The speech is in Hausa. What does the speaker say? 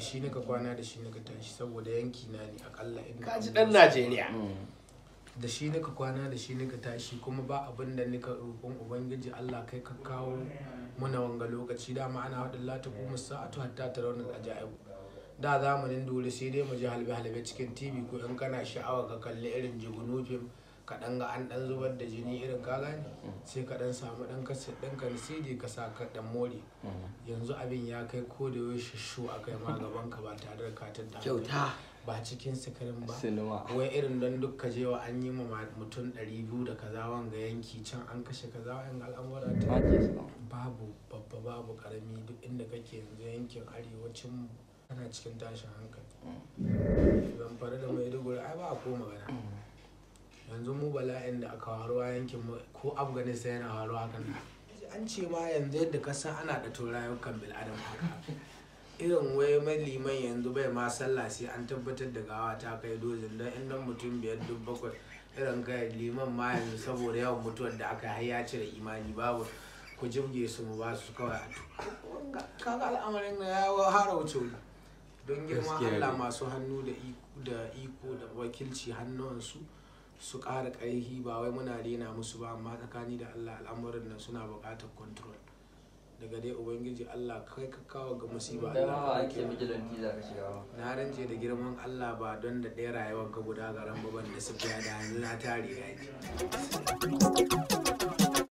shi nika kwana da shi nika tashi saboda yanki na ne akalla in kaji dan najeriya da shi nika kwana da shi nika tashi kuma ba abin da nika roƙon ubangiji Allah kai ka kawo muna wanga lokaci dama ana haɗin lata kuma sa'atu hatta ta raunar ajaibu da zamanin dole sai dai mu ji halbe halbe cikin tv ko in kana sha'awa ka kalli irin jigunu fim ka dan ga an dan zubar da jini irin ka gane sai ka dan samu dan kaset ɗin ka CD ka sa ka dan more yanzu abin ya kai ko da yaushe shu a kai ma gaban ka ba tare da katin da kyauta ba cikin sikirin ba Sinima. wai irin don duk ka je wa an yi ma mutum 200 da kaza wanga yanki can an kashe kaza wa'yan al'amura ta babu babba babu karami duk inda kake yanzu yankin arewacin mu ana cikin tashin hankali zamfara da maiduguri ai ba a ko magana yanzu mu bala'in da aka faruwa yankin mu ko afghanistan yana faruwa kan an ce ma yanzu yadda ka san ana da rayukan bil'adam haka irin wai mai liman yanzu bai ma sallah sai an tabbatar da gawa ta kai dozin don inda mutum biyar duk bakwai irin kai liman ma yanzu saboda yawan mutuwar da aka har ya cire imani babu ku jibge su mu ba su kawai a to kaga al'amarin na ya hara wuce wuri don girman Gaskiya Allah ne. masu hannu da iko da iko da wakilci hannuwansu su ƙara ƙarfi ba wai muna rena musu ba amma tsakani da Allah al'amuran nan suna buƙatar control daga dai ubangiji Allah kai ka kawo ga musiba Kai ma Allah ba ka ake ɗauke. bijilanti za ka shiga ba. na rance da girman Allah ba don da ɗaya rayuwar ka guda garan baban da su da yanzu na tare yaji